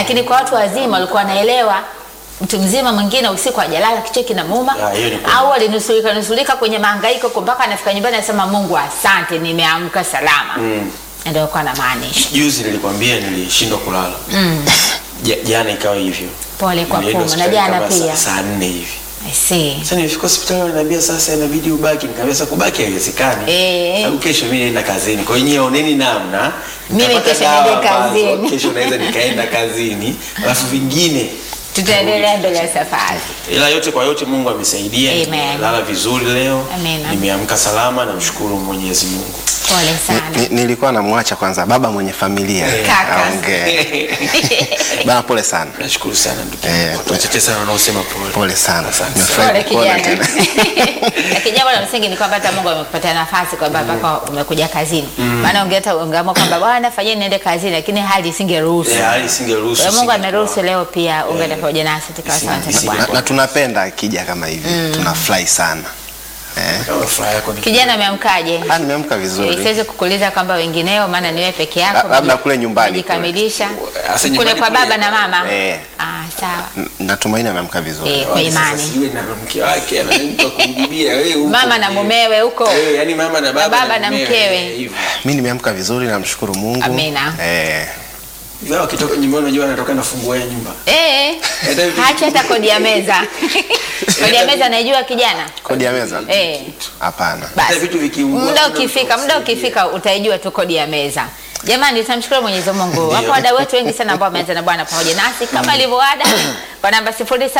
lakini kwa watu wazima walikuwa wanaelewa mtu mzima mwingine usiku ajalala kichwa kinamuuma Ah, hiyo ni kweli. au alinusurika nusurika kwenye mahangaiko kwa mpaka anafika nyumbani anasema Mungu asante nimeamka salama Mm. ndio alikuwa anamaanisha Juzi nilikwambia nilishindwa kulala. Ja- Jana ikawa hivyo. pole kwa Nilienda kuma na hospitali jana kama saa- pia Saa nne hivi. I see. Sasa nilifika hospitali wananiambia sasa inabidi ubaki. Nikamwambia sasa kubaki haiwezekani. Eh. Sababu kesho mimi naenda kazini. Kwa hiyo nyie oneni namna. Mimi nitapata kesho dawa niende ambazo kazini. Kesho naweza nikaenda kazini. Alafu vingine tutaendelea mbele ya safari ila yote kwa yote Mungu amesaidia. Amen. Nimelala vizuri leo. Amen. Nimeamka salama namshukuru Mwenyezi Mungu. pole sana Ni- nilikuwa namwacha kwanza baba mwenye familia Kaka. aongee. Bana, pole sana, Nashukuru sana ndugu. Eh, yangu. Watu wachache sana wanaosema pole. pole sana. Asante. Nimefurahi pole kukuona kijana tena. lakini jambo la msingi ni kwamba hata Mungu amekupatia nafasi kwamba mpaka umekuja kazini maana ungeata ungeamua kwamba bwana fanyeni niende kazini lakini hali isingeruhusu Eh, hali isingeruhusu. Kwa hiyo Mungu singekuwa. ameruhusu leo pia ungeenda pamoja nasi tukawa Isi- sawa na isi- Bwana na, na tunapenda akija kama hivi tunafurahi sana eh. Kama furaha yako ni kijana ameamkaje Ah, nimeamka Eh, vizuri siwezi kukuuliza kwamba wengineo maana ni wewe peke La- yako labda kule nyumbani jikamilisha Sasa kule nyumbani kwa kule- baba na mama Eh. ah sawa N- natumaini ameamka vizuri Eh, kwa Wale sasa imani sijui na mke wake ana mtu wa kumjibia wewe huko. mama na mumewe huko Eh, yani mama na baba baba na mumewe, mkewe. eh, hivyo. mi nimeamka vizuri namshukuru mungu Amina. eh, Hivyo wakitoka nyumbani unajua anatoka na funguo ya nyumba. Eh, Hata hivi- hacha hata kodi ya meza kodi ya meza naijua kijana kodi ya meza eh, hapana Hata basi vitu vikiungua muda hakuna ukifika mtu muda wa kusaidia. ukifika utaijua tu kodi ya meza jamani tunamshukuru mwenyezi mungu wapo wadau wetu wengi sana ambao wameanza na bwana pamoja nasi kama ilivyoada kwa namba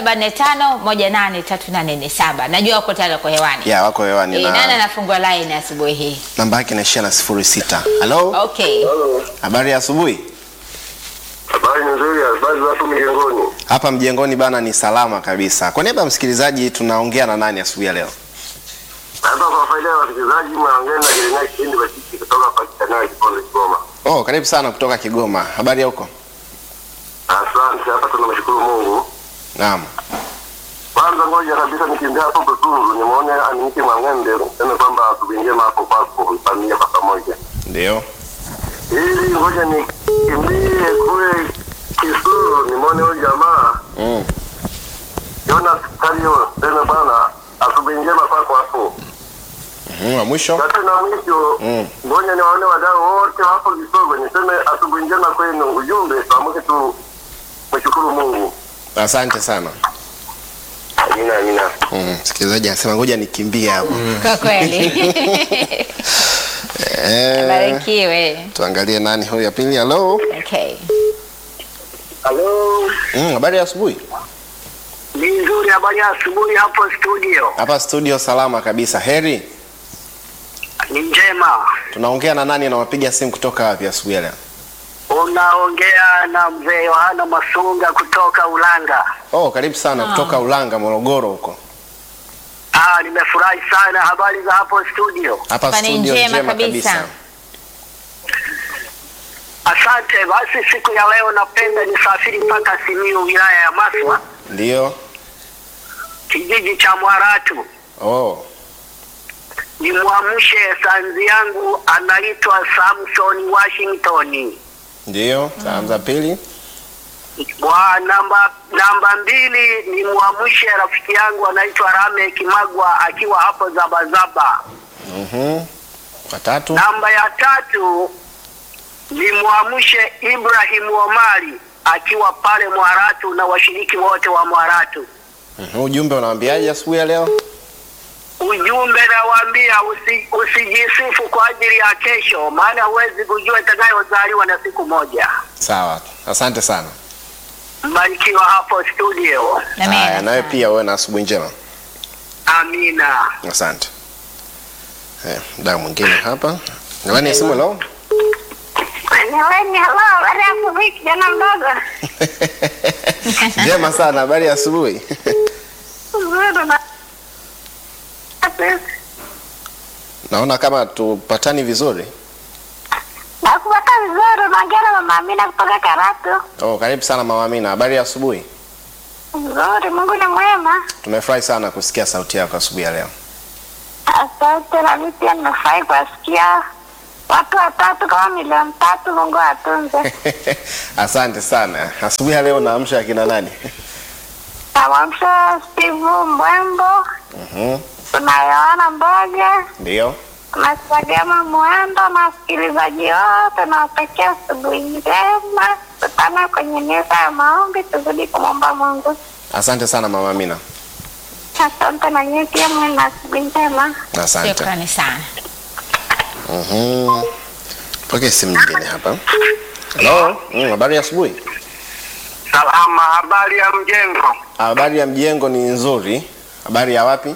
0745183847 najua wako tayari wako hewani ya wako hewani Eh, nani na anafungua line asubuhi hii namba yake inaishia na sifuri sita halo okay habari ya asubuhi Habari nzuri, habari za hapo mjengoni. hapa mjengoni bana ni salama kabisa kwa niaba ya msikilizaji tunaongea na nani asubuhi ya leo Hapa kwa faida ya wasikilizaji, naongea na Jeremia Kipindi Bashiki kutoka Pakistanai, Kiponde, Kigoma. oh karibu sana kutoka kigoma habari ya huko Asante, hapa tunamshukuru Mungu. naam Kwanza ngoja kabisa nikimbia hapo Butundu, nimuone Aniki Mwang'ende, niseme kwamba asubuhi njema hapo kwako, mfanyie kwa pamoja. ndio Ili ngoja nikimbie kule Kisuru, nimuone huyu jamaa mm. Jonas Kario, niseme bwana, asubuhi njema kwako hapo. mm, wa mwisho Tatu na mwisho Mm. ngoja niwaone wadau wote hapo Kisogo, niseme asubuhi njema kwenu. Ujumbe pamoja tu, mshukuru Mungu. asante sana Amina, amina. Mm, msikilizaji anasema ngoja nikimbie hapo kwa kweli eh, barikiwe tuangalie nani huyu ya pili halo okay Halo, mm, habari ya asubuhi ni nzuri. Habari ya asubuhi hapo studio? hapa studio salama kabisa heri Ni njema. tunaongea na nani anawapiga simu kutoka wapi asubuhi ya leo Unaongea na mzee Yohana Masunga kutoka Ulanga. oh karibu sana Ah. kutoka ulanga morogoro huko Ah, nimefurahi sana. Habari za hapo studio? hapa Hapa ni studio njema njema kabisa. kabisa Asante. Basi siku ya leo napenda nisafiri mpaka Simiyu, wilaya ya Maswa, ndio kijiji cha Mwaratu. oh nimwamshe sanzi yangu anaitwa Samson Washington. ndio salamu za pili Wa namba namba mbili nimwamshe rafiki yangu anaitwa Rame Kimagwa akiwa hapo Zabazaba. Mhm. watatu Namba ya tatu nimwamshe Ibrahim Omari akiwa pale Mwaratu na washiriki wote wa Mwaratu. Mhm, ujumbe unawaambiaje asubuhi ya leo Ujumbe nawaambia usi, usijisifu kwa ajili ya kesho, maana huwezi kujua itakayozaliwa na siku moja. sawa asante sana Mbarikiwa hapo studio. Amina haya nawe sana. pia uwe na asubuhi njema Amina. asante Eh, mdau mwingine hapa nani simu leo Niweni, halo, habari ya asubuhi kijana mdogo. njema sana habari ya asubuhi Nzuri na naona kama tupatani vizuri nakupata vizuri, unaongea na mama Amina kutoka Karatu. oh, karibu sana mama Amina habari ya asubuhi Nzuri, Mungu ni mwema. tumefurahi sana kusikia sauti yako asubuhi ya leo Asante, na mimi pia nimefurahi kuwasikia. watu watatu kama milioni tatu, Mungu atunze. Asante sana. Asubuhi ya leo naamsha akina nani? Namwamsha Steve Mbwembo, Mhm. kuna Yohana Mboga, Ndio. kuna Sagema Mwendo na wasikilizaji wote, nawatakia asubuhi njema. Tutana kwenye meza ya maombi, tuzidi kumwomba Mungu. Asante sana Mama Amina. Asante na nyie pia mwe na asubuhi njema. Asante. Shukrani sana. Mhm. Pokea simu nyingine hapa. Hello. Mm, habari ya asubuhi. Salama, habari ya mjengo? Habari ya mjengo ni nzuri. Habari ya wapi?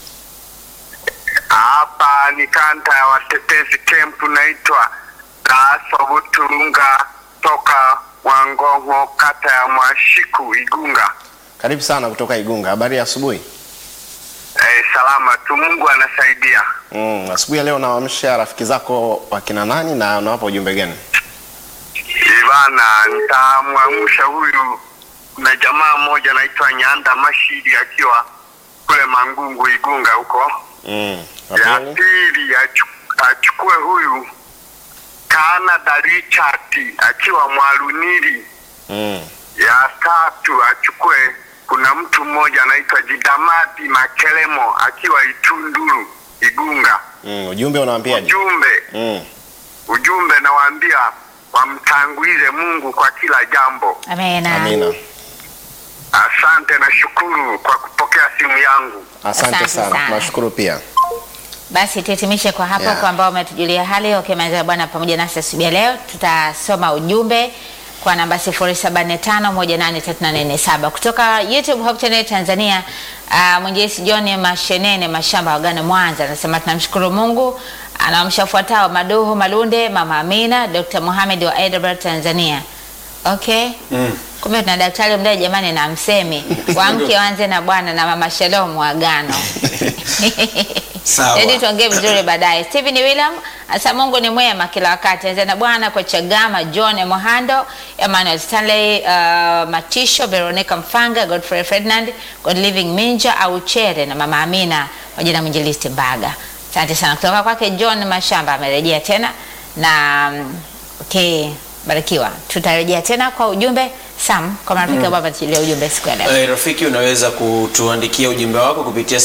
Hapa ni kanta ya watetezi kempu, naitwa Daso Buturunga toka Wangongo, kata ya Mwashiku, Igunga. Karibu sana kutoka Igunga. Habari ya asubuhi. Eh, salama tu, Mungu anasaidia. Mm, asubuhi ya leo nawaamsha rafiki zako wakina nani na unawapa ujumbe gani? Ivana, nitamwamsha huyu na jamaa mmoja anaitwa Nyanda Mashidi akiwa kule Mangungu, Igunga huko. Mm. Ya wa pili? pili achu- achukue huyu Canada Richard akiwa Mwalunili. Mm. Ya tatu achukue, kuna mtu mmoja anaitwa Jidamati Makelemo akiwa Itunduru Igunga. Mm. Ujumbe unawaambiaje? Ujumbe Mm. ujumbe nawaambia wamtangulize Mungu kwa kila jambo. Amena. Amina. Asante na shukuru kwa kupokea simu yangu. Asante Asante sana. sana. Nashukuru pia. Basi tuhitimishe kwa hapo Yeah. kwa ambao umetujulia hali ukimaliza Bwana pamoja nasi asubuhi ya leo. Tutasoma ujumbe kwa namba 0745183847 kutoka YouTube Hope Channel Tanzania. Uh, mwinjilisti John Mashenene Mashamba wa Ghana Mwanza anasema tunamshukuru Mungu anawamsha ufuatao Maduhu Malunde, Mama Amina, Dr. Mohamed wa Edinburgh Tanzania. Okay. Mm. Kumbe tuna daktari mdai jamani na msemi wamke wanze na Bwana na Mama Shalom wa Agano. Sawa. Jadi tuongee vizuri baadaye. Stephen William asa Mungu ni mwema kila wakati. Anza na Bwana kwa Chagama, John Mohando, Emmanuel Stanley, uh, Matisho, Veronica Mfanga, Godfrey Ferdinand, God Living Minja au Chere na Mama Amina pamoja na mwinjilisti Mbaga. Asante sana kutoka kwake John Mashamba amerejea tena na mm, okay, barikiwa. Tutarejea tena kwa ujumbe Sam kwa marafiki ambao wametujilia ujumbe siku ya leo. Eh, rafiki unaweza kutuandikia ujumbe wako kupitia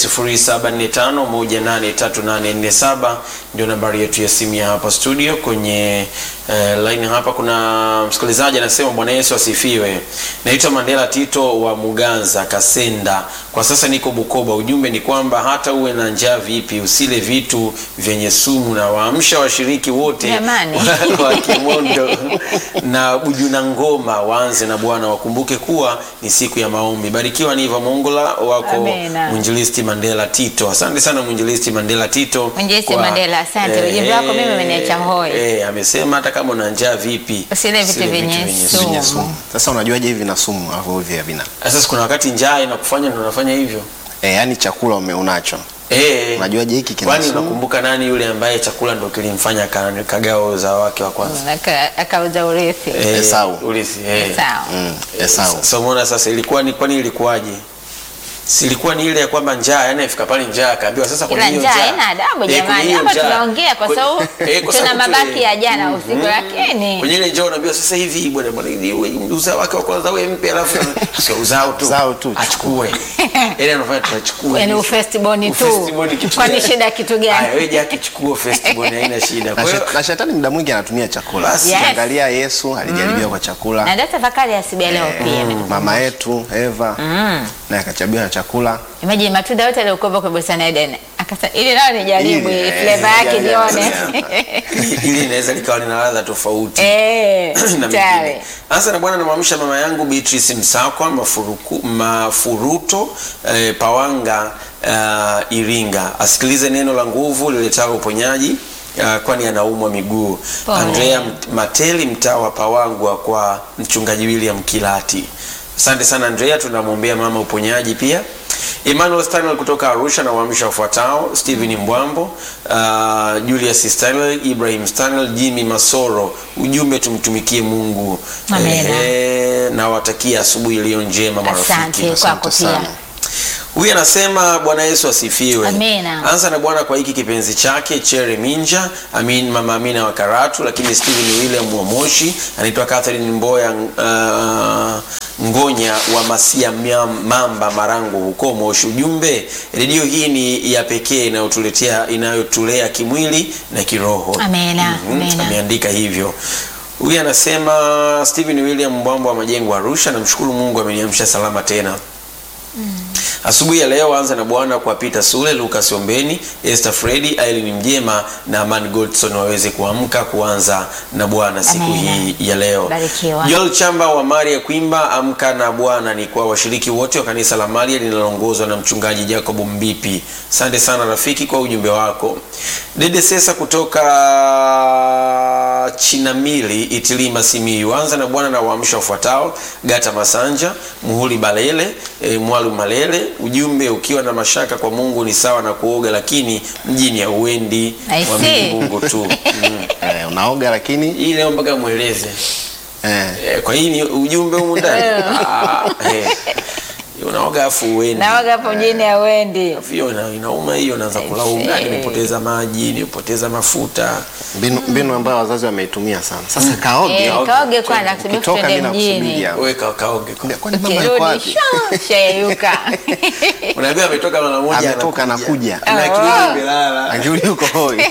0745183847 ndio nambari yetu ya simu ya hapa studio. Kwenye eh, line hapa kuna msikilizaji anasema Bwana Yesu asifiwe. Naitwa Mandela Tito wa Muganza Kasenda. Kwa sasa niko Bukoba. Ujumbe ni kwamba hata uwe na njaa vipi usile vitu vyenye sumu na waamsha washiriki wote Jamani. wa Kimondo na Bujuna Ngoma waanze na Bwana, wakumbuke kuwa ni siku ya maombi. Barikiwa ni Iva Mongola wako Amina. mwinjilisti Mandela Tito. Asante sana mwinjilisti Mandela Tito. Mwinjilisti kwa- Mandela, asante. Ujumbe wako mimi umeniacha hoi. Eh, amesema hata kama una njaa vipi Usile vitu usile vyenye sumu. sumu. Sasa unajuaje hivi na sumu alafu hivi havina? Sasa kuna wakati njaa inakufanya ndio unafanya hivyo. Eh, yani chakula ume unacho. Eh, Unajuaje hiki kina kwani sumu? unakumbuka nani yule ambaye chakula ndo kilimfanya ka- kagao za wake wa kwanza? Aka- Akauza urithi. Eh, Esau. Urithi, eh. Sawa. Mm, Esau. Sasa umeona sasa ilikuwa ni kwani ilikuwaje? Si ilikuwa ni ile ya kwamba njaa, yani ifika pale njaa akaambiwa sasa Ila kuna hiyo njaa njaa. haina adabu Eh, kwenye jamani. hiyo Hapa njaa. tunaongea kwa Kwenye- sababu eh, kwa tuna sababu tu- mabaki ya jana usiku, lakini Kwenye ile njaa unaambiwa sasa hivi bwana bwana ili uwe uzao wake wa kwanza wewe mpe alafu sio uzao tu. Uzao tu, Achukue. Ile anafanya tunachukua. yani hivi. ufestiboni tu. Ufestiboni kitu Kwani gani? shida kitu Haya, gani? wewe jaki chukua festiboni haina shida. Na, Kwa hiyo shet- na shetani muda mwingi anatumia chakula. Basi. Yes. Angalia Yesu alijaribiwa kwa chakula. Na ndio tafakari ya asubuhi ya leo pia. Mama yetu Eva naye akachabiwa na chakula. Imagine matunda yote yaliyokuwa kwa bustani ya Eden. Akasema ili nao nijaribu Ili, hii eh, flavor yake jaribu, nione. ili inaweza likawa lina ladha tofauti. Eh, na tayari. mengine. Sasa na bwana namwamsha mama yangu Beatrice Msakwa mafuruku, mafuruto eh, Pawanga uh, Iringa asikilize neno la nguvu liletao uponyaji uh, kwani anaumwa miguu. Pole. Andrea Mt- Mateli mtaa wa Pawangwa kwa mchungaji William Kilati. Asante sana Andrea, tunamwombea mama uponyaji pia. Emmanuel Stanley kutoka Arusha na waamsha wafuatao: Stephen Mbwambo, uh, Julius Stanley, Ibrahim Stanley, Jimmy Masoro. Ujumbe tumtumikie Mungu. Amina. Ehe, na watakia asubuhi iliyo njema marafiki. Asante kwako Asante pia. sana. Huyu anasema Bwana Yesu asifiwe. Amina. Anza na Bwana kwa hiki kipenzi chake Chere Minja, Amin, Mama Amina wa Karatu, lakini Steven William wa Moshi, anaitwa Catherine Mboya uh, Ngonya wa Masia Miam- Mamba Marangu huko Moshi. Ujumbe, redio hii ni ya pekee inayotuletea inayotulea kimwili na kiroho. Amina, Mhm, amina. Ameandika hivyo. Huyu anasema Steven William Mbwambo wa Majengo Arusha, namshukuru Mungu ameniamsha salama tena. Asubuhi ya leo anza na Bwana kwa Peter Sule, Lucas Ombeni, Esther Fredi, Aileen Mjema na Aman Godson waweze kuamka kuanza na Bwana siku Amina. hii ya leo. Barikiwa. Joel Chamba wa Maria Kwimba, amka na Bwana ni kwa washiriki wote wa kanisa la Maria linaloongozwa na mchungaji Jacob Mbipi. Asante sana rafiki kwa ujumbe wako. Dede Sesa kutoka Chinamili, Itilima, Simiyu. Anza na Bwana na waamsha wafuatao: Gata Masanja, Muhuli Balele, e, Mwalu Malele. Ujumbe, ukiwa na mashaka kwa Mungu ni sawa na kuoga, lakini mjini hauendi. I Mwamini see. Mungu tu. Mm. Eh, unaoga lakini Hii leo mpaka mweleze eh, Eh, kwa hii ni ujumbe humu ndani Ah, eh. unaoga afu uendi nawaga hapo mjini awendi hiyo ina- inauma hiyo naanza kulaumu see. nimepoteza maji nimepoteza mafuta mbinu, mbinu ambayo wazazi wameitumia sana. Sasa kaoge. Eh, kaoge kwanza kusubiri Ukitoka tuende mimi mjini nakusubiria. wewe ka- kaoge kwa- Kwani mama yuko ukirudi wapi? sha- shayeyuka unaambia ametoka mara moja Ametoka, anakuja. na Oh. kirudi imelala Akirudi huko hoi.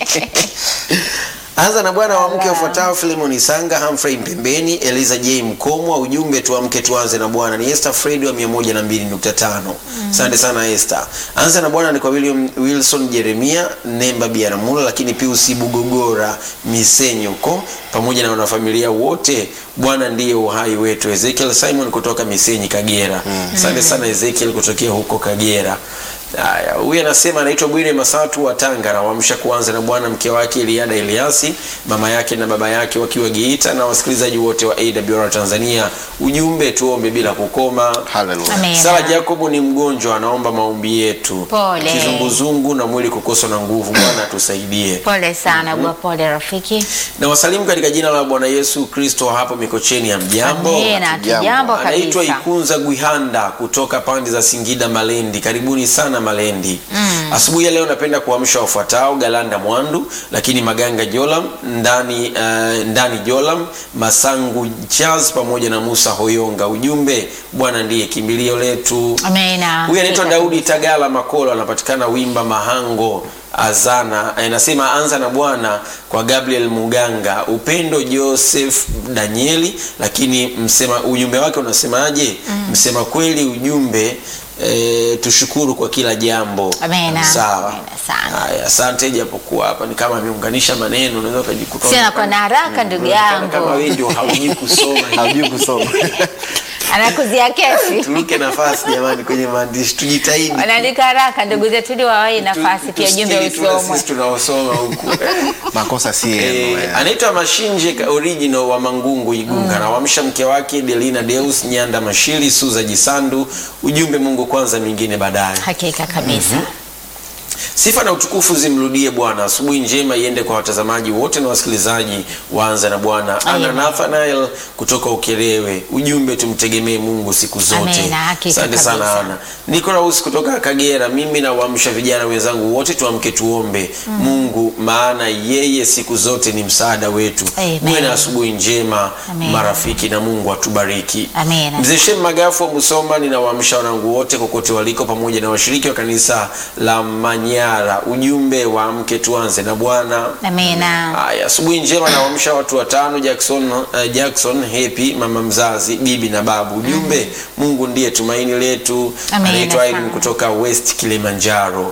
anza na bwana wa mke wafuatao Filemon Isanga, Humphrey Mpembeni, Eliza J Mkomwa. Ujumbe tuamke tuanze na Bwana ni Esther Fred wa 102.5. Asante sana Esther. Anza na Bwana ni kwa William Wilson Jeremia Nemba Biaramula, lakini Pius Bugogora Misenyo huko pamoja na wanafamilia wote. Bwana ndiye uhai wetu. Ezekiel Simon kutoka Misenyi Kagera. Asante sana Ezekiel kutokea huko Kagera. Haya, huyu anasema anaitwa Bwire Masatu wa Tanga, anawamsha kuanza na bwana mke wake Eliada Eliasi, mama yake na baba yake wakiwa Geita, na wasikilizaji wote wa AWR Tanzania. Ujumbe, tuombe bila kukoma. Hallelujah. Amen. Sara Jacob ni mgonjwa, anaomba maombi yetu. Pole. Kizunguzungu na mwili kukosa na nguvu, Bwana atusaidie. pole sana gua pole rafiki Na wasalimu katika jina la Bwana Yesu Kristo hapo Mikocheni ya mjambo. amina Hatujambo. tujambo anaitwa kabisa Ikunza Gwihanda kutoka pande za Singida Malendi. Karibuni sana Malendi. Asubuhi ya leo napenda kuamsha wafuatao: Galanda Mwandu, lakini Maganga Jolam ndani, uh, ndani Jolam Masangu Charles pamoja na Musa Hoyonga. Ujumbe, Bwana ndiye kimbilio letu. amina Huyu anaitwa Hakika Daudi Tagala Makolo, anapatikana Wimba Mahango Azana. Anasema anza na Bwana kwa Gabriel Muganga, Upendo Joseph Danieli, lakini msema ujumbe wake unasemaje? Msema kweli ujumbe E, tushukuru kwa kila jambo. Amina. Sawa. Amina sana. Haya, asante. Japokuwa hapa ni kama ameunganisha maneno, unaweza ukajikuta Sina kwa na haraka ndugu unaonekana kama yangu wewe ndio haujui kusoma. Hajui kusoma. anakuzia kesi Turuke nafasi jamani, kwenye maandishi tujitahidi. wanaandika haraka ndugu zetu ili wawahi nafasi Tu- pia jumbe tusikili tu na usomwe sisi tunaosoma huku Makosa si Eh, yenu. eh. anaitwa Mashinje ka- original wa Mangungu Igunga, anawamsha mke wake Delina Deus Nyanda Mashili Suza Jisandu. Ujumbe, Mungu kwanza, mingine baadaye. hakika kabisa Sifa na utukufu zimrudie Bwana. Asubuhi njema iende kwa watazamaji wote na wasikilizaji waanza na Bwana. Ana Amen. Nathanael kutoka Ukerewe, ujumbe tumtegemee Mungu siku zote. Amen, hakika Asante sana kabisa. Ana. Nicolas kutoka Kagera, mimi nawaamsha vijana wenzangu wote tuamke tuombe Mungu, maana yeye siku zote ni msaada wetu. Amen. Muwe na asubuhi njema Amen. marafiki, na Mungu atubariki. Amen. Mzee Shem Magafu wa Musoma, ninawaamsha wanangu wote kokote waliko, pamoja na washiriki wa kanisa la Manyara. Ujumbe wa mke tuanze na Bwana. amina Haya, asubuhi njema, nawaamsha watu watano: Jackson, uh, Jackson Happy, mama mzazi, bibi na babu. Ujumbe, Mungu ndiye tumaini letu. Amen, Anaitwa Irene sana. kutoka West Kilimanjaro.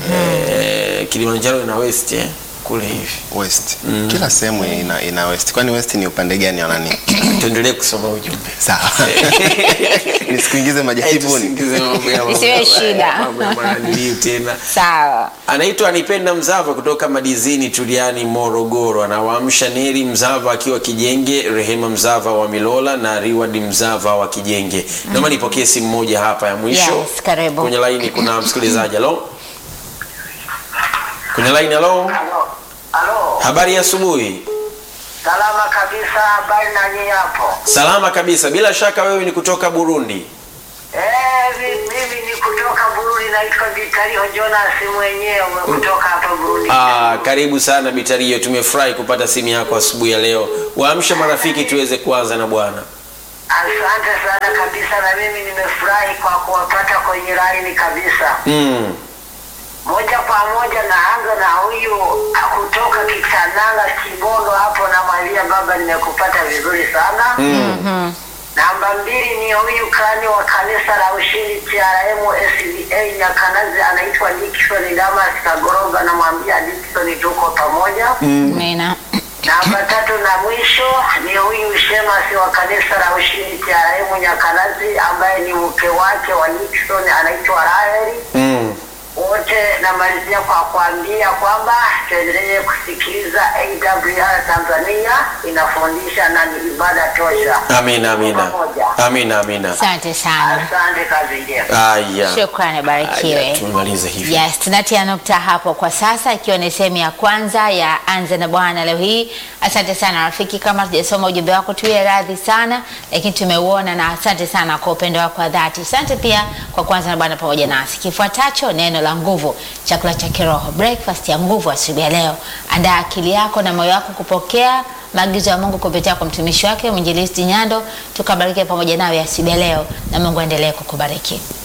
Eh, Kilimanjaro ina West eh? kule hivi. West. Kila sehemu ina, ina West. Kwani West ni upande gani wa nani? Tuendelee kusoma ujumbe. Sawa. Nisikuingize majaribuni. Tusingize mambo ya- Isiwe shida. mambo ya mwanadiliu tena. sawa Anaitwa Anipenda Mzava kutoka Madizini Tuliani, Morogoro. Anawaamsha Neri Mzava akiwa Kijenge, Rehema Mzava wa Milola na Riward Mzava wa Kijenge. Naomba nipokee simu moja hapa ya mwisho. Yes, karibu. Kwenye laini kuna msikilizaji. Halo, kwenye laini. Halo, Halo, halo, habari ya asubuhi. salama kabisa. Habari na nyinyi hapo? Salama kabisa. Bila shaka wewe ni kutoka Burundi. Eh, mi- mimi niko kutoka Burundi, naitwa Vitalio Jonas mwenyewe kutoka hapa Burundi. Ah, karibu sana Bitario, tumefurahi kupata simu yako asubuhi ya leo. Waamsha marafiki tuweze kuanza na Bwana. Asante sana kabisa, na mimi nimefurahi kwa kuwapata kwenye laini kabisa. Mm. Moja kwa moja naanza na huyu kutoka Kitananga Kibondo hapo, namwambia baba, nimekupata vizuri sana. Mm. Namba mbili ni huyu kani wa kanisa la Ushindi TRM SDA Nyakanazi, anaitwa Dickson Damas Kagoroga, namwambia Dickson, tuko pamoja. Amina. Namba tatu na mwisho ni huyu shemasi wa kanisa la Ushindi TRM Nyakanazi, ambaye ni mke wake wa Nixon, anaitwa Raheli. Mm. Wote namalizia kwa kuambia kwamba tuendelee kusikiliza AWR Tanzania, inafundisha na ni ibada tosha. Amina, amina. Pamoja. Amina, amina. Asante sana. Asante, kazi njema. Aya. Shukrani, Aya, barikiwe. tumemaliza hivi. Yes, tunatia nukta hapo kwa sasa, ikiwa ni sehemu ya kwanza ya Anza na Bwana leo hii. Asante sana rafiki, kama tujasoma ujumbe wako tuwe radhi sana, lakini tumeuona na asante sana kwa upendo wako wa dhati. Asante pia kwa kuanza na Bwana pamoja nasi. Kifuatacho neno la nguvu, chakula cha kiroho, breakfast ya nguvu asubuhi ya leo. Andaa akili yako na moyo wako kupokea maagizo ya Mungu kupitia kwa mtumishi wake mwinjilisti Nyando. Tukabariki pamoja nawe asubuhi ya leo, na Mungu aendelee kukubariki.